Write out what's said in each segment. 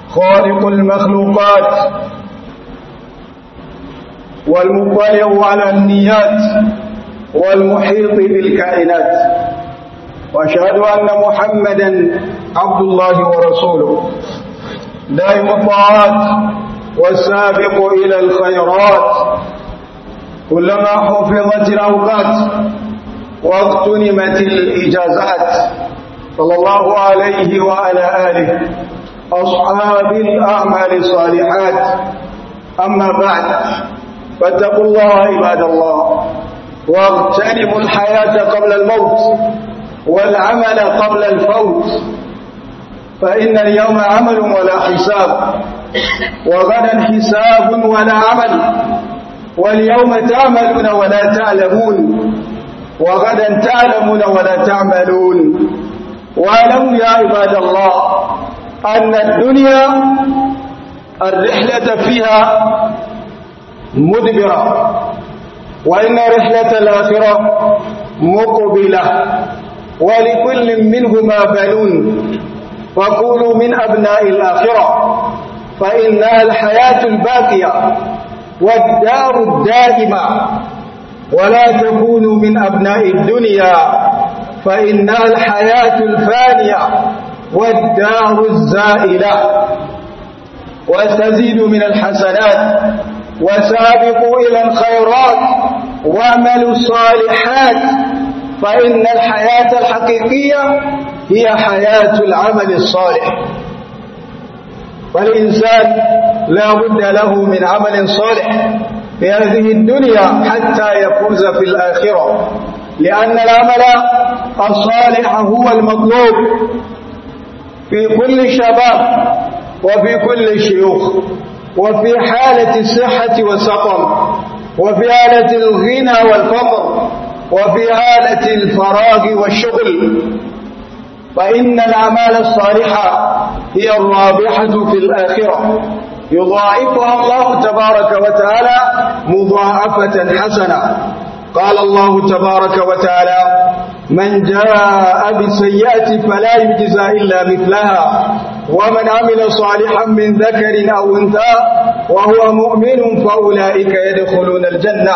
خالق المخلوقات والمطلع على النيات والمحيط بالكائنات واشهد ان محمدا عبد الله ورسوله دائم الطاعات والسابق الى الخيرات كلما حفظت الاوقات واغتنمت الاجازات صلى الله عليه وعلى اله اصحاب الاعمال الصالحات اما بعد فاتقوا الله عباد الله واغتنموا الحياه قبل الموت والعمل قبل الفوت فإن اليوم عمل ولا حساب وغدا حساب ولا عمل واليوم تعملون ولا تعلمون وغدا تعلمون ولا تعملون واعلموا يا عباد الله أن الدنيا الرحلة فيها مدبرة وإن رحلة الآخرة مقبلة ولكل منهما بنون وكونوا من أبناء الآخرة فإنها الحياة الباقية والدار الدائمة ولا تكونوا من أبناء الدنيا فإنها الحياة الفانية والدار الزائلة واستزيدوا من الحسنات وسابقوا إلى الخيرات واعملوا الصالحات فإن الحياة الحقيقية هي حياة العمل الصالح والإنسان لا بد له من عمل صالح في هذه الدنيا حتى يفوز في الآخرة لأن العمل الصالح هو المطلوب في كل شباب وفي كل شيوخ وفي حالة الصحة والسقم وفي حالة الغنى والفقر وفي حالة الفراغ والشغل فإن الأعمال الصالحة هي الرابحة في الآخرة يضاعفها الله تبارك وتعالى مضاعفة حسنة قال الله تبارك وتعالى من جاء بالسيئة فلا يجزى إلا مثلها ومن عمل صالحا من ذكر أو أنثى وهو مؤمن فأولئك يدخلون الجنة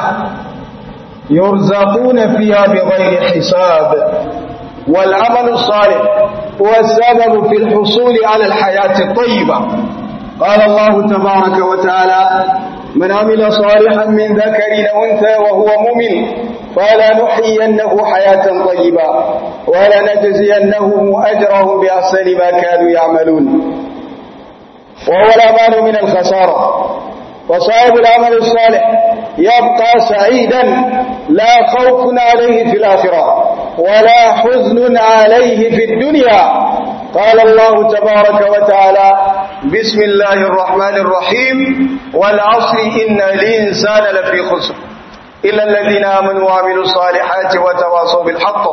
يرزقون فيها بغير حساب والعمل الصالح هو السبب في الحصول على الحياة الطيبة قال الله تبارك وتعالى من عمل صالحا من ذكر أو أنثى وهو مؤمن فلنحيينه حياة طيبة ولنجزينهم أجرهم بأحسن ما كانوا يعملون وهو الأمان من الخسارة وصاحب العمل الصالح يبقى سعيدا لا خوف عليه في الآخرة ولا حزن عليه في الدنيا قال الله تبارك وتعالى بسم الله الرحمن الرحيم والعصر إن الإنسان لفي خسر إلا الذين آمنوا وعملوا الصالحات وتواصوا بالحق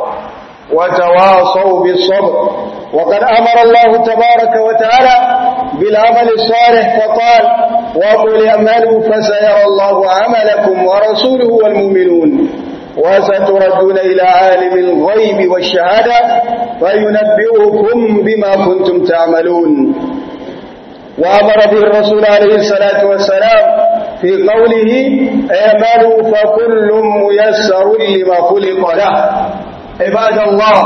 وتواصوا بالصبر وقد أمر الله تبارك وتعالى بالعمل الصالح فقال وقل اعملوا فسيرى الله عملكم ورسوله والمؤمنون وستردون إلى عالم الغيب والشهادة فينبئكم بما كنتم تعملون وأمر به الرسول عليه الصلاة والسلام في قوله اعملوا فكل ميسر لما خلق له عباد الله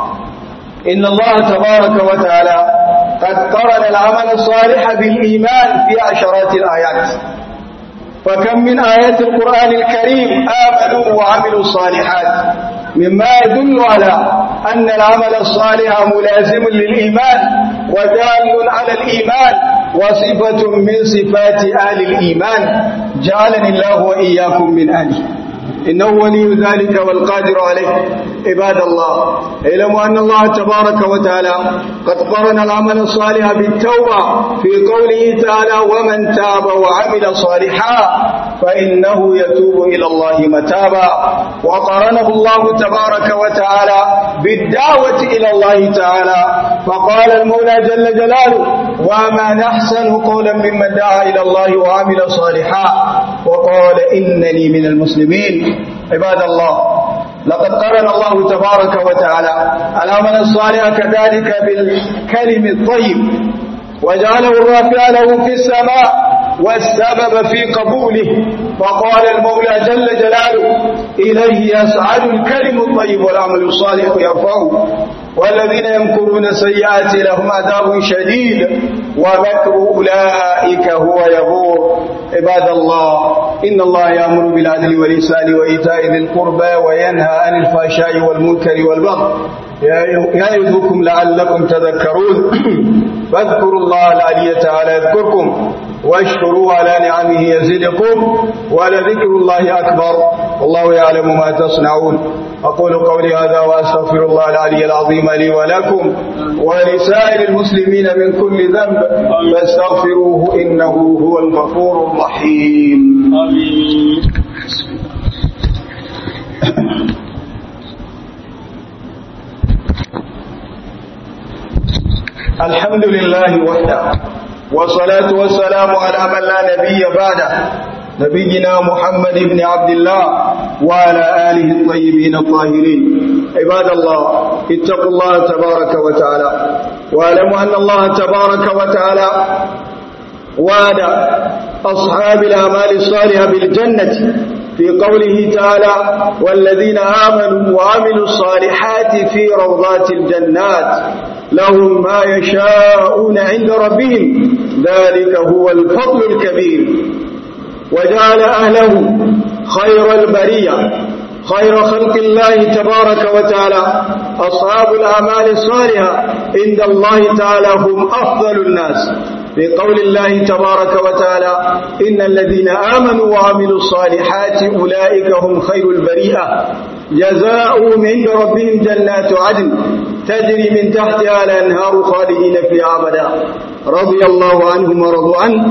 إن الله تبارك وتعالى قد قرن العمل الصالح بالإيمان في عشرات الآيات فكم من آيات القرآن الكريم آمنوا وعملوا الصالحات مما يدل على أن العمل الصالح ملازم للإيمان ودال على الإيمان وصفة من صفات آل الإيمان جعلني الله وإياكم من آله إنه ولي ذلك والقادر عليه عباد الله اعلموا أن الله تبارك وتعالى قد قرن العمل الصالح بالتوبة في قوله تعالى ومن تاب وعمل صالحا فإنه يتوب إلى الله متابا وقرنه الله تبارك وتعالى بالدعوة إلى الله تعالى فقال المولى جل جلاله وما نحسن قولا ممن دعا إلى الله وعمل صالحا وقال إنني من المسلمين عباد الله لقد قرن الله تبارك وتعالى العمل الصالح كذلك بالكلم الطيب وجعله الرافع له في السماء والسبب في قبوله فقال المولى جل جلاله إليه يسعد الكلم الطيب والعمل الصالح يرفعه والذين يمكرون السيئات لهم عذاب شديد ومكر أولئك هو يبور عباد الله إن الله يأمر بالعدل والإحسان وإيتاء ذي القربى وينهى عن الفحشاء والمنكر والبغي يعظكم لعلكم تذكرون فاذكروا الله العلي تعالى يذكركم واشكروا على نعمه يزدكم ولذكر الله أكبر والله يعلم ما تصنعون أقول قولي هذا وأستغفر الله العلي العظيم لي ولكم ولسائر المسلمين من كل ذنب فاستغفروه إنه هو الغفور الرحيم آمين الحمد لله وحده والصلاة والسلام على من لا نبي بعده نبينا محمد بن عبد الله وعلى آله الطيبين الطاهرين عباد الله اتقوا الله تبارك وتعالى واعلموا أن الله تبارك وتعالى وعد أصحاب الأعمال الصالحة بالجنة في قوله تعالى والذين آمنوا وعملوا الصالحات في روضات الجنات لهم ما يشاءون عند ربهم ذلك هو الفضل الكبير وجعل أهله خير البرية خير خلق الله تبارك وتعالى أصحاب الأعمال الصالحة عند الله تعالى هم أفضل الناس في قول الله تبارك وتعالى إن الذين آمنوا وعملوا الصالحات أولئك هم خير البريئة جزاؤهم عند ربهم جنات عدن تجري من تحتها الأنهار خالدين فيها أبدا رضي الله عنهم ورضوا عنه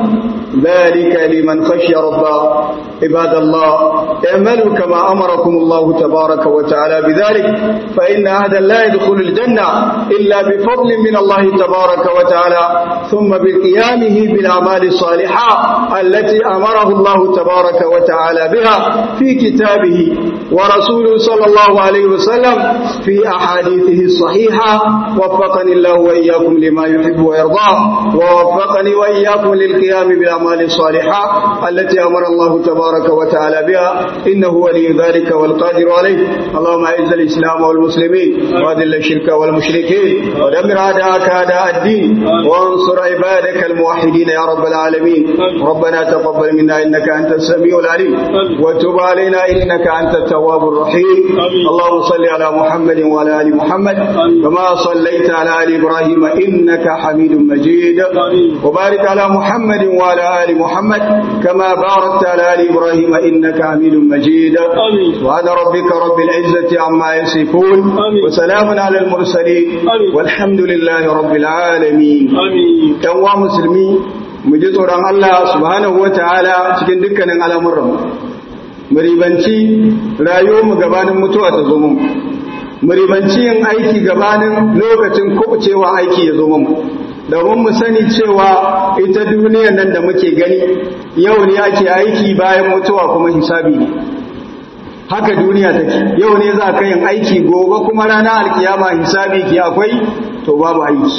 ذلك لمن خشي ربه عباد الله اعملوا كما أمركم الله تبارك وتعالى بذلك فإن أحدا لا يدخل الجنة إلا بفضل من الله تبارك وتعالى ثم بقيامه بالأعمال الصالحة التي أمره الله تبارك وتعالى بها في كتابه ورسوله صلى الله عليه وسلم في أحاديثه الصحيحة وفقني الله وإياكم لما يحب ويرضاه ووفقني وإياكم للقيام بالأعمال الصالحة التي أمر الله تبارك وتعالى بها إنه ولي ذلك والقادر عليه اللهم أعز الإسلام والمسلمين وأذل الشرك والمشركين ودمر أعداءك أعداء الدين وانصر عبادك الموحدين يا رب العالمين ربنا تقبل منا إنك أنت السميع العليم وتب علينا إنك أنت التواب الرحيم اللهم صل على محمد وعلى آل محمد كما صليت على آل إبراهيم إنك حميد مجيد وبارك على محمد وعلى آل محمد كما باركت على آل إبراهيم إنك حميد مجيد سبحان ربك رب العزة عما يصفون وسلام على المرسلين والحمد لله رب العالمين يوم مسلمين mu ji tsoron Allah subhanahu wa ta'ala cikin dukkanin al'amuran mu ribanci rayuwarmu gabanin mutuwa ta zo mu ribanci yin aiki gabanin lokacin kubucewa aiki ya zo mu domin mu sani cewa ita duniyar nan da muke gani yau ne ake aiki bayan mutuwa kuma hisabi ne haka duniya take yau ne za ka yin aiki gobe kuma rana alkiyama hisabi ki akwai to babu aiki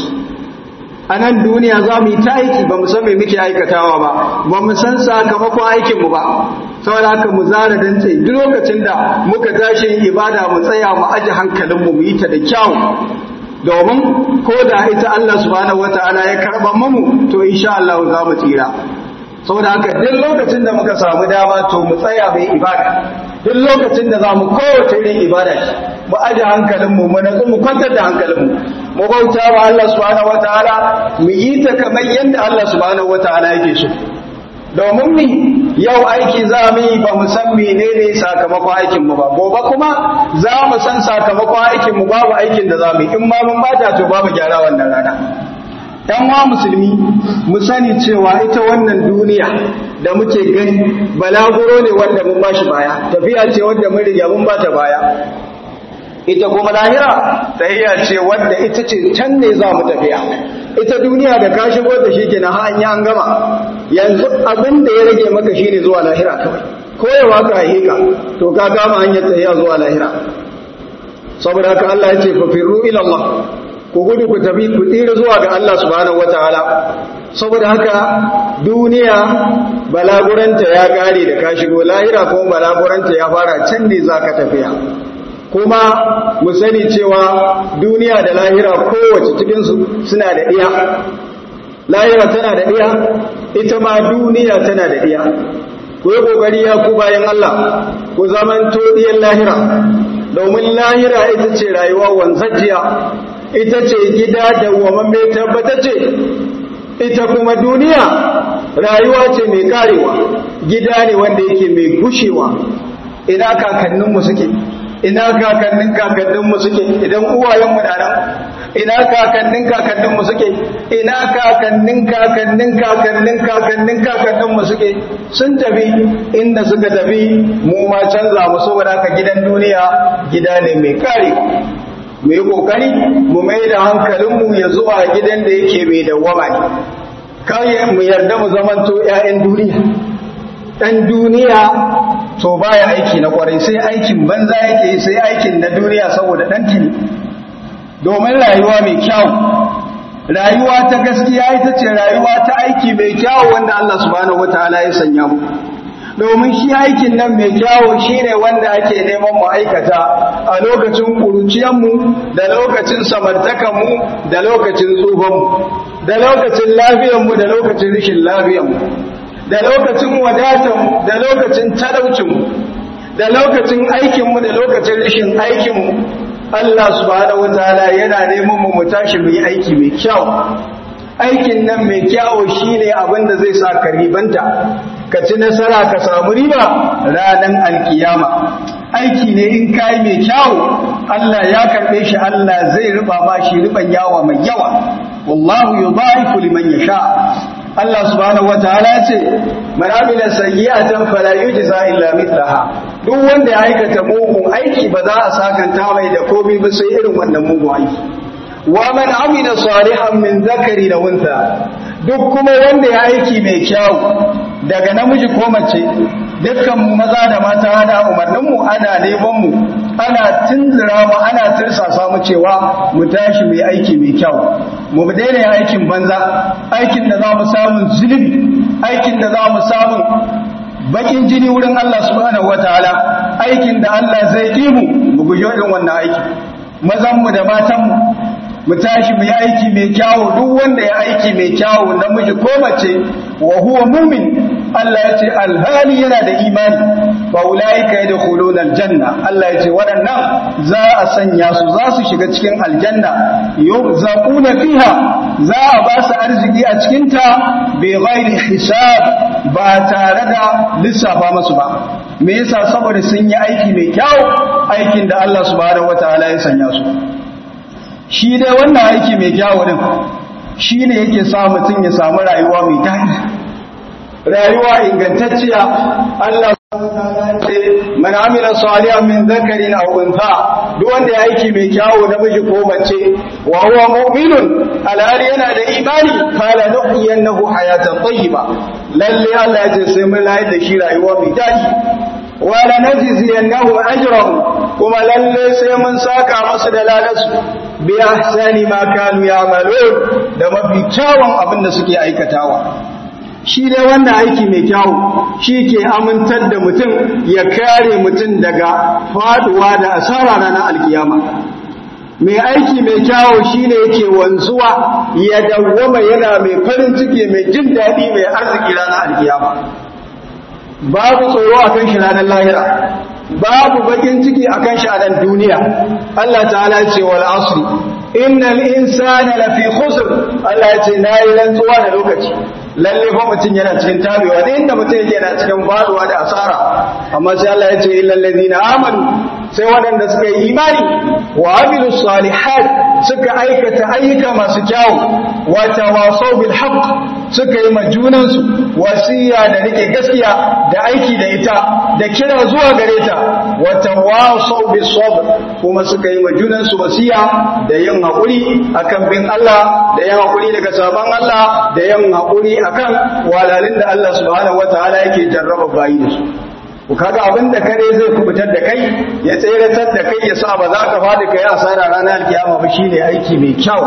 a nan duniya za mu yi ta aiki ba mu san me muke aikatawa ba ba mu san sakamakon aikinmu ba saboda haka mu zara dantse duk lokacin da muka tashi ibada mu tsaya mu aje hankalinmu mu yi ta da kyau domin ko da ita Allah subhanahu wataala ya karba mu to insha Allah za mu tsira saboda haka duk lokacin da muka samu dama to mu tsaya mai ibada duk lokacin da za mu kowace irin ibada mu aje hankalinmu mu natsu mu kwantar da hankalinmu mu bauta wa Allah subhanahu wataala mu yi ta kamar yadda Allah subhanahu wataala yake so domin mi yau aiki za mu yi ba mu san menene sakamakon aikin mu ba gobe kuma za mu san sakamakon aikin mu babu aikin da za mu yi in ma mun bata to babu gyara wannan rana ‘yan wa musulmi mu sani cewa ita wannan duniya da muke gani balaguro ne wanda mun bashi baya tafiya ce wanda mun riga mun bata baya ita kuma lahira tahiya ce wanda ita ce can ne za mu tafiya ita duniya da ka shigo da shi ke na hanya an gama yanzu abin da ya rage maka shine zuwa lahira kawai koyawa ka hika to ka kama hanyar tahiya zuwa lahira saboda haka Allah ya ce fa firru ila Allah ku gudu ku tafi ku tsira zuwa ga Allah subhanahu wataala saboda haka duniya balaguranta ya kare da ka shigo lahira kuma balaguranta ya fara can ne zaka tafiya kuma mu sani cewa duniya da lahira kowace cikin su suna da iya lahira tana da iya ita ma duniya tana da iya ku yi kokari ya ku bayan Allah ku zaman todiyan lahira domin lahira ita ce rayuwa wanzajiya ita ce gida da wamamme tabbatace ita kuma duniya rayuwa ce mai karewa gida ne wanda yake mai gushewa ina kakanninmu suke ina kakannin kakanninmu suke idan uwayenmu na nan ina kakannin kakanninmu suke ina kakannin kakannin kakannin kakannin kakanninmu suke sun tafi inda suka tafi mu ma canza mu saboda haka gidan duniya gida ne mai karewa mu yi kokari mu mai da hankalinmu ya zuwa gidan da yake mai dawwama ne kai mu yarda mu zamanto 'ya'yan duniya ɗan duniya to baya aiki na kwarai sai aikin banza yake sai aikin na duniya saboda ɗan tuni domin rayuwa mai kyau rayuwa ta gaskiya ita ce rayuwa ta aiki mai kyau wanda Allah subhanahu wataala ya sanya mu domin shi aikin nan mai kyawo shi ne wanda ake neman mu aikata a lokacin ƙuruciyanmu da lokacin samartakanmu da lokacin tsufanmu da lokacin lafiyanmu da lokacin rishin lafiyanmu da lokacin wadatanmu da lokacin talaucinmu da lokacin aikinmu da lokacin rishin aikinmu Allah subhanahu wataala yana neman mu mu tashi mu yi aiki mai kyau aikin nan mai kyawo shine abin da zai sa ka ribanta ka ci nasara ka samu riba ranar alkiyama aiki ne in kai mai kyawu Allah ya karbe shi Allah zai riba ma shi riban yawa mai yawa wallahu yudhaifu liman yasha Allah subhanahu wataala ya ce man amila sayyi'atan fala yujza illa mithlaha duk wanda ya aikata mugun aiki ba za a sakanta mai da komai ba sai irin wannan mugun aiki wa man amila salihan min zakari da unsa duk kuma wanda ya aiki mai kyau daga namiji ko mace dukkan mu maza da mata da umarnin mu ana neman mu ana tunzura mu ana tirsasa mu cewa mu tashi mai aiki mai kyau mu daina yin aikin banza aikin da za mu samu zulubi aikin da za mu samu bakin jini wurin Allah subhanahu wataala aikin da Allah zai yi mu mu guji irin wannan aiki mazan mu da matan mu mu tashi mu yi aiki mai kyawu duk wanda ya aiki mai kyawu namiji ko mace wa huwa mumin Allah ya ce alhali yana da imani fa ulaika yadkhuluna aljanna Allah ya ce waɗannan za a sanya su za su shiga cikin aljanna yurzaquna fiha za a ba su arziki a cikin ta bi ghairi hisab ba tare da lissafa musu ba me yasa saboda sun yi aiki mai kyau aikin da Allah subhanahu wataala ya sanya su shi dai wannan aiki mai kyawu din shi ne yake sa mutum ya samu rayuwa mai daɗi rayuwa ingantacciya Allah man amila salihan min dhakarin aw untha duk wanda ya aiki mai kyawu namiji ko mace wa huwa mu'minun alhali yana da imani kala nuhyiyannahu hayatan tayyiba lalle Allah ya ce sai mun layar da shi rayuwa mai daɗi wa lanajziyannahu ajrahum kuma lalle sai mun saka masu da lalasu bi ahsani ma kanu ya'malun da mafi kyawun abin da suke aikatawa shi dai wannan aiki mai kyawu shi ke amintar da mutum ya kare mutum daga faduwa da asara ranar alkiyama mai aiki mai kyawu shi ne yake wanzuwa ya dawwama yana mai farin ciki mai jin daɗi mai arziki ranar alkiyama babu tsoro a kan shi ranar lahira babu bakin ciki a kan shi a nan duniya Allah ta'ala ce wal asri innal insana lafi khusr Allah ya ce nayi rantsuwa da lokaci lalle fa mutum yana cikin tabewa da inda mutum yake yana cikin faduwa da asara amma sai Allah ya ce illal ladina amanu sai waɗanda suka yi imani wa amilu salihat suka aikata ayyuka masu kyawu wa tawasaw bil haqq suka yi majunansu wasiya da rike gaskiya da aiki da ita da kira zuwa gare ta wa tawasaw bis sabr kuma suka yi majunansu wasiya da yin hakuri akan bin Allah da yin hakuri daga saban Allah da yin hakuri akan walalin da Allah subhanahu wataala yake jarraba bayi da su ku kaga abin da kare zai kubutar da kai ya tseratar da kai ya sa ba za ka faɗi kai asara ranar alkiyama ba shine aiki mai kyau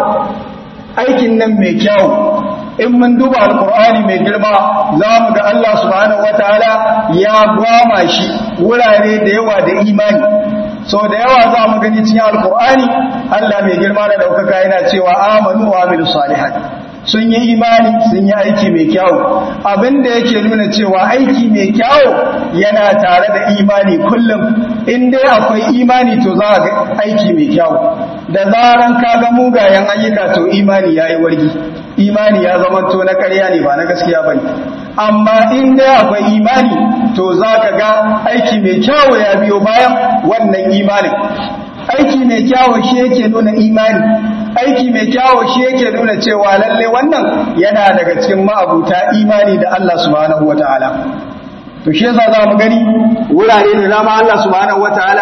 aikin nan mai kyau in mun duba alkur'ani mai girma za mu ga Allah subhanahu wataala ya gwama shi wurare da yawa da imani sau da yawa za mu gani cikin alkur'ani Allah mai girma da daukaka yana cewa amanu wa amilu salihat sun yi imani sun yi aiki mai kyau abinda yake nuna cewa aiki mai kyau yana tare da imani kullum in dai akwai imani to za ga aiki mai kyau da zaran ka ga mugayen ayyuka to imani yayi wargi imani ya zama to na ƙarya ne ba na gaskiya bane amma in dai akwai imani to za ka ga aiki mai kyau ya biyo bayan wannan imanin aiki mai kyawo shi yake nuna imani aiki mai kyawo shi yake nuna cewa lalle wannan yana daga cikin ma'abuta imani da Allah subhanahu wataala to shi yasa za mu gani wurare da dama Allah subhanahu wataala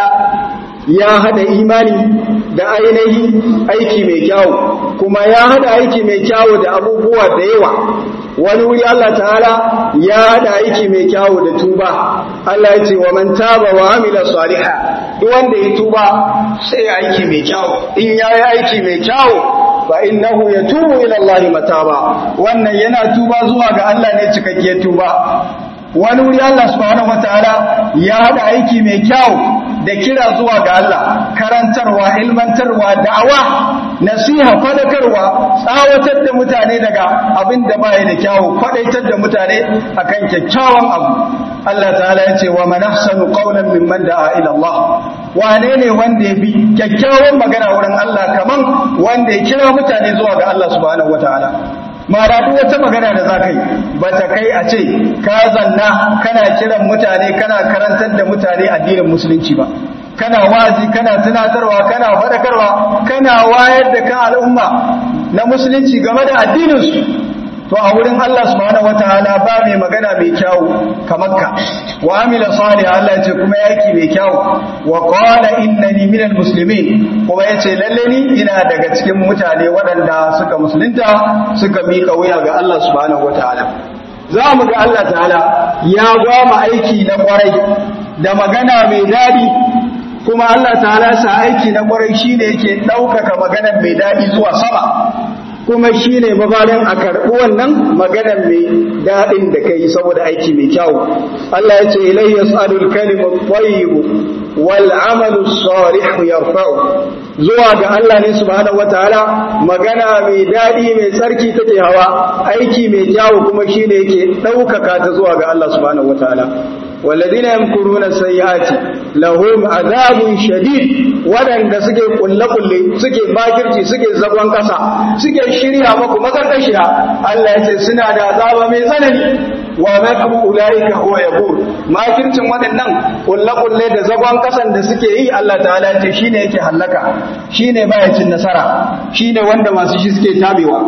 ya hada imani da ainihi aiki mai kyawo kuma ya hada aiki mai kyawo da abubuwa da yawa wani wuri Allah ta'ala ya hada aiki mai kyawo da tuba Allah ya ce wa man taba wa amila salihah duk wanda ya tuba sai ya aiki mai kyawo in ya yi aiki mai kyawo fa innahu yatubu ila Allah mataba wannan yana tuba zuwa ga Allah ne cikakke tuba wani wuri Allah subhanahu wataala ya hada aiki mai kyau da kira zuwa ga Allah karantarwa ilmantarwa da'awa nasiha fadakarwa tsawatar da mutane daga abin da baya da kyawu fadaitar da mutane akan kyakkyawan abu Allah ta'ala ya ce wa man ahsanu qawlan mimman da'a ila Allah wane ne wanda ya bi kyakkyawan magana wurin Allah kaman wanda ya kira mutane zuwa ga Allah subhanahu wataala mara duk wata magana da za ka yi ba ta kai a ce ka zanna kana kiran mutane kana karantar da mutane addinin musulunci ba kana wazi kana tunatarwa kana faɗakarwa kana wayar da kan al'umma na musulunci game da addininsu to a wurin Allah subhanahu wataala ba mai magana mai kyawu kamar ka wa amila salih Allah ya ce kuma yaki mai kyawu wa qala innani minal muslimin kuma yace lalle ni ina daga cikin mutane waɗanda suka musulunta suka miƙa wuya ga Allah subhanahu wataala za mu ga Allah ta'ala ya gwama aiki na kwarai da magana mai daɗi kuma Allah ta'ala sa aiki na kwarai shine yake ɗaukaka maganar mai daɗi zuwa sama kuma shi ne mabarin a karɓi wannan maganar mai daɗin da ka yi saboda aiki mai kyau. Allah ya ce ilai ya tsadul kalimar tsayibu wal amalu salihu yarfa'u zuwa ga Allah ne subhanahu wataala magana mai daɗi mai tsarki take hawa aiki mai kyau kuma shi ne yake ɗaukaka ta zuwa ga Allah subhanahu wataala والذين يمكرون السيئات لهم عذاب شديد waɗanda suke kulle-kulle suke bakirci suke zagon ƙasa suke shirya maku makarƙashiya Allah ya ce suna da azaba mai tsanani wa makru ulaika huwa yabur makircin waɗannan kulle-kulle da zagon ƙasan da suke yi Allah ta'ala ya ce shine yake hallaka shine baya cin nasara shine wanda masu shi suke tabewa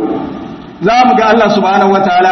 za mu ga Allah subhanahu wataala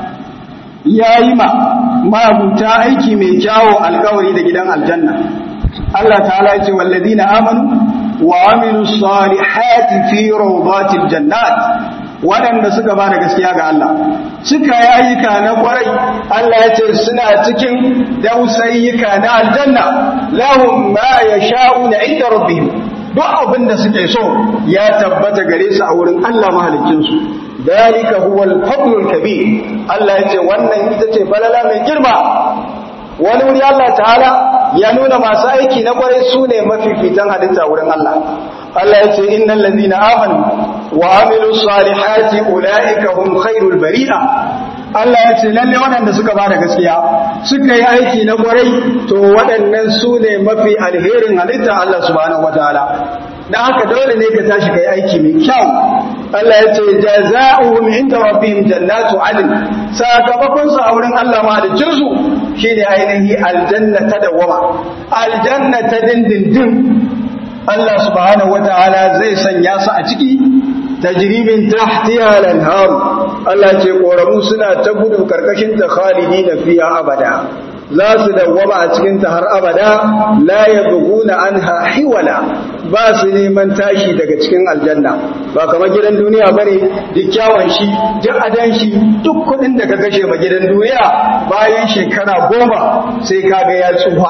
ya yi ma mabuta aiki mai kyawo alkawari da gidan aljanna Allah ta'ala ya ce walladina amanu wa amilu salihati fi rawdatil jannat waɗanda suka ba da gaskiya ga Allah suka yi ayyuka na kwarai Allah ya ce suna cikin dausayyuka na aljanna lahum ma yasha'una inda rabbihim duk abin da suke so ya tabbata gare su a wurin Allah mahalicinsu dalika huwa al-fadlul kabir Allah yace wannan ita ce falala mai girma wani wuri Allah ta'ala ya nuna masu aiki na kwarai su ne mafifitan halitta wurin Allah Allah yace innal ladina amanu wa amilus salihati ulaika hum khairul bari'a Allah ya ce lalle waɗanda suka ba da gaskiya suka yi aiki na kwarai to waɗannan su ne mafi alherin halitta Allah subhanahu wataala dan haka dole ne ka tashi kai aiki mai kyau Allah ya ce jazaohum inda rabbihim jannatu adn sakamakon su a wurin Allah ma da jinsu shine ainihi aljanna ta dawama aljanna ta dindindin Allah subhanahu wataala zai sanya su a ciki tajribin tahtiha al-anhar Allah ce koramu suna ta gudu karkashin ta khalidina fiha abada za su dawwama a cikin ta har abada la yabghuna anha hiwala ba su neman tashi daga cikin aljanna ba kamar gidan duniya bane duk kyawun shi duk adan shi duk kudin da ka kashe ma gidan duniya bayan shekara goma sai kaga ya tsufa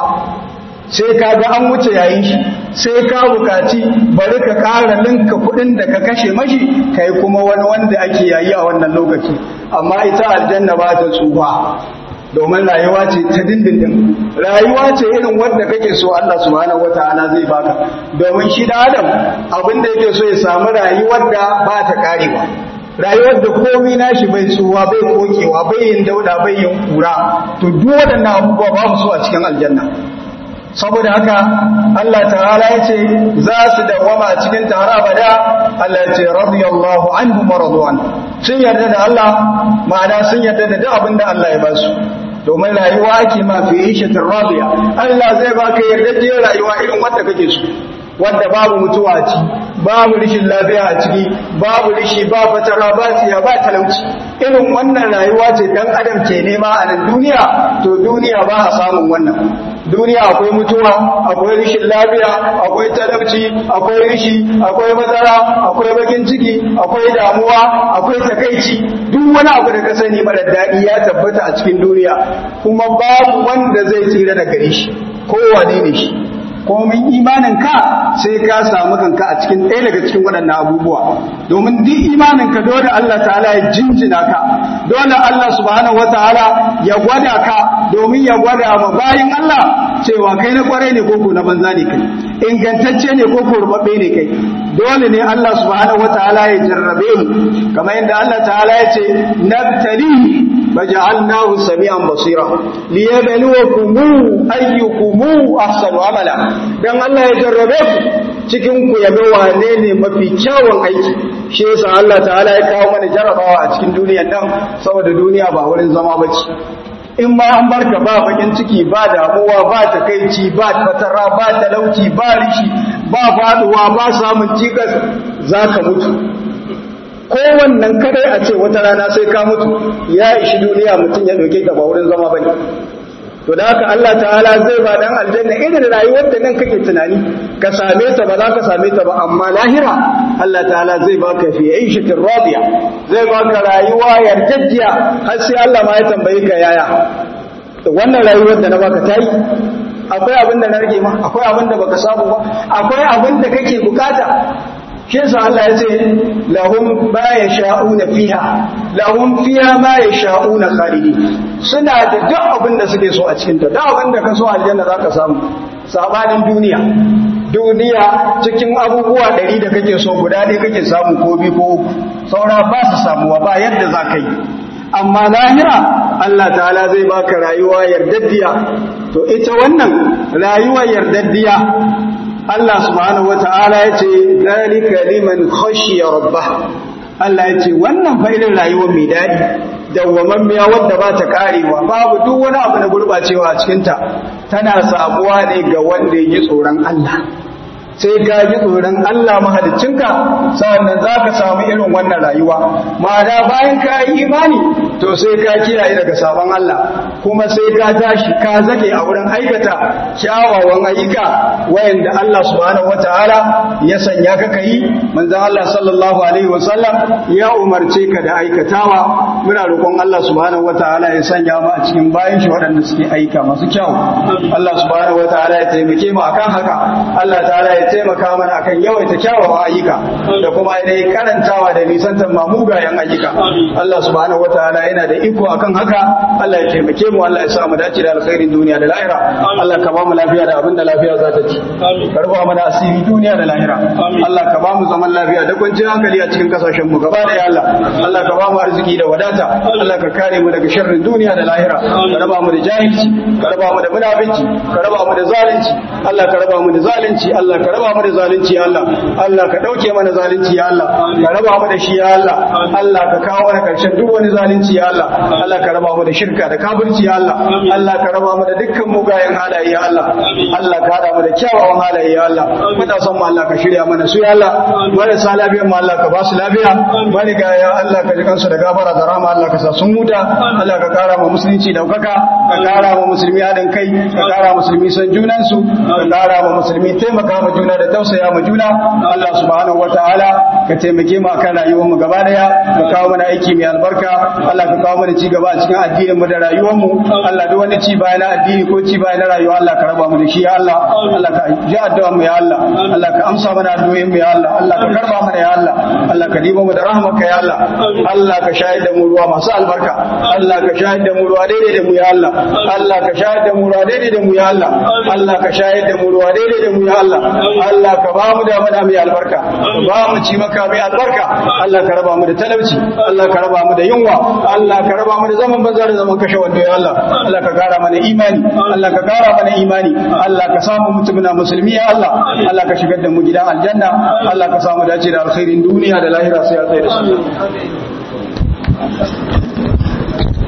sai ka ga an wuce yayin shi sai ka bukaci bari ka ƙara linka kuɗin da ka kashe mashi kai kuma wani wanda ake yayi a wannan lokaci amma ita aljanna ba ta tsufa domin rayuwa ce ta dindindin rayuwa ce irin wanda kake so Allah subhanahu wataala zai baka domin shi da Adam abin da yake so ya samu rayuwar da ba ta karewa rayuwar da komai nashi bai tsuwa bai kokewa bai yin dauda bai yin kura to duk waɗannan abubuwa babu su a cikin aljanna saboda haka Allah ta'ala ya ce za su dawama a cikin tara abada Allah ya ce radiyallahu anhu maradu'an sun yarda da Allah ma'ana sun yarda da duk abin da Allah ya ba su domin rayuwa ake ma fi ishatin radiya Allah zai baka yarda rayuwa irin wanda kake so wanda babu mutuwa a ciki babu rishin lafiya a ciki babu rishi ba fatara ba tsiya ba talauci irin wannan rayuwa ce dan adam ke nema a nan duniya to duniya ba a samun wannan duniya akwai mutuwa akwai rishin lafiya akwai talauci akwai rishi akwai matsala akwai bakin ciki akwai damuwa akwai takaici duk wani abu da ka sani mara daɗi ya tabbata a cikin duniya kuma babu wanda zai tsira da gare shi kowane ne shi komin imanin ka sai ka samu kanka a cikin ɗaya daga cikin waɗannan abubuwa domin duk imanin ka dole Allah ta'ala ya jinjina ka dole Allah subhanahu wataala ya gwada ka domin ya gwada ma bayin Allah cewa kai na kwarai ne koko na banza ne kai ingantacce ne koko rubabbe ne kai dole ne Allah subhanahu wataala ya jarrabe mu kamar yadda Allah ta'ala ya ce nabtali فجعلناه سميعا بصيرا ليبلوكم ايكم احسن عملا dan Allah ya jarrabe ku cikin ku yabe wane ne mafi kyawun aiki shi yasa Allah ta'ala ya kawo mana jarrabawa a cikin duniyar nan saboda duniya ba wurin zama bace in ma an barka ba bakin ciki ba damuwa ba takaici ba fatara ba talauci ba rishi ba faduwa ba samun cikas zaka mutu kowannan kadai a ce wata rana sai ka mutu ya ishi duniya mutum ya ɗauke ta ba wurin zama bane to da haka Allah ta'ala zai ba dan aljanna irin rayuwar da nan kake tunani ka same ta ba za ka same ta ba amma lahira Allah ta'ala zai baka fi aishatin radiya zai baka rayuwa yarjejjiya har sai Allah ma ya tambaye ka yaya wannan rayuwar da na baka tayi akwai abin da na rage ma akwai abin da baka samu ba akwai abin da kake bukata shi yasa Allah ya ce lahum ma yasha'una fiha lahum fiha ma yasha'una khalidi suna da duk abin da suke so a cikin ta duk abin da ka so aljanna zaka samu sabanin duniya duniya cikin abubuwa ɗari da kake so guda ɗaya kake samu ko biyu ko uku saura ba su samuwa ba yadda za ka yi amma lahira Allah ta'ala zai baka rayuwa yardaddiya to ita wannan rayuwa yardaddiya Allah subhanahu wata'ala ya ce zalika liman khashiya rabbah Allah ya ce wannan fa irin rayuwar mai daɗi dawwamammiya wadda ba ta karewa babu duk wani abu na gurɓacewa a cikinta tana samuwa ne ga wanda ya ji tsoron Allah sai ka ji tsoron Allah mahaliccinka sa'annan za ka samu irin wannan rayuwa ma'ana bayan ka yi imani to sai ka kiyaye daga sabon Allah kuma sai ka tashi ka zake a wurin aikata kyawawan ayyuka wayanda Allah subhanahu wataala ya sanya ka kai manzon Allah sallallahu alaihi wasallam ya umarce ka da aikatawa muna roƙon Allah subhanahu wataala ya sanya mu a cikin bayan shi waɗanda suke aika masu kyau Allah subhanahu wataala ya taimake mu akan haka Allah ta'ala ya taimaka mana akan yawaita kyawawan ayyuka da kuma ainihin karantawa da nisantar mamugayen ayyuka Allah subhanahu wataala yana da iko akan haka Allah ya taimake mu Allah ya sa mu dace da alkhairin duniya da lahira Allah ka ba mu lafiya da abinda lafiya za ta ci karba mana asiri duniya da lahira Allah ka ba mu zaman lafiya da kwanciyar hankali a cikin kasashen mu gaba da ya Allah Allah ka ba mu arziki da wadata Allah ka kare mu daga sharrin duniya da lahira ka raba mu da jahilci ka raba mu da munafici ka raba mu da zalunci Allah ka raba mu da zalunci Allah ka raba mu da zalunci ya Allah Allah ka dauke mana zalunci ya Allah ka raba mu da shi ya Allah Allah ka kawo mana karshen duk wani zalunci musulunci ya Allah Allah ka raba mu da shirka da kafirci ya Allah Allah ka raba mu da dukkan mugayen halaye ya Allah Allah ka hada mu da kyawawan halaye ya Allah matasan mu Allah ka shirya mana su ya Allah marasa lafiyar mu Allah ka ba su lafiya mariga ya Allah ka ji kansu da gafara da rahama Allah ka sa sun huta Allah ka kara mu musulunci daukaka ka kara mu musulmi haɗin kai ka kara musulmi san junansu ka kara mu musulmi taimaka mu juna da tausaya mu juna Allah subhanahu wataala ka taimake mu akan rayuwar mu gaba daya ka kawo mana aiki mai albarka Allah ka kawo mana ci gaba a cikin addinin mu da rayuwar mu Allah duk wani ci baya na addini ko ci baya na rayuwa Allah ka raba mu da shi ya Allah Allah ka ji addu'a mu ya Allah Allah ka amsa mana addu'o'in mu ya Allah Allah ka karba mana ya Allah Allah ka dibo mu da rahmarka ya Allah Allah ka shayar da mu ruwa masu albarka Allah ka shayar da mu ruwa daidai da mu ya Allah Allah ka shayar da mu ruwa daidai da mu ya Allah Allah ka shayar da mu ruwa daidai da mu ya Allah Allah ka ba mu da mana mai albarka ba mu ci maka mai albarka Allah ka raba mu da talauci Allah ka raba mu da yunwa Allah ka raba mu da zaman banza da zaman kashe wando ya Allah Allah ka kara mana imani Allah ka kara mana imani Allah ka samu mutumina musulmi ya Allah Allah ka shigar da mu gidan aljanna Allah ka samu dace da alkhairin duniya da lahira sai ya tsaye da su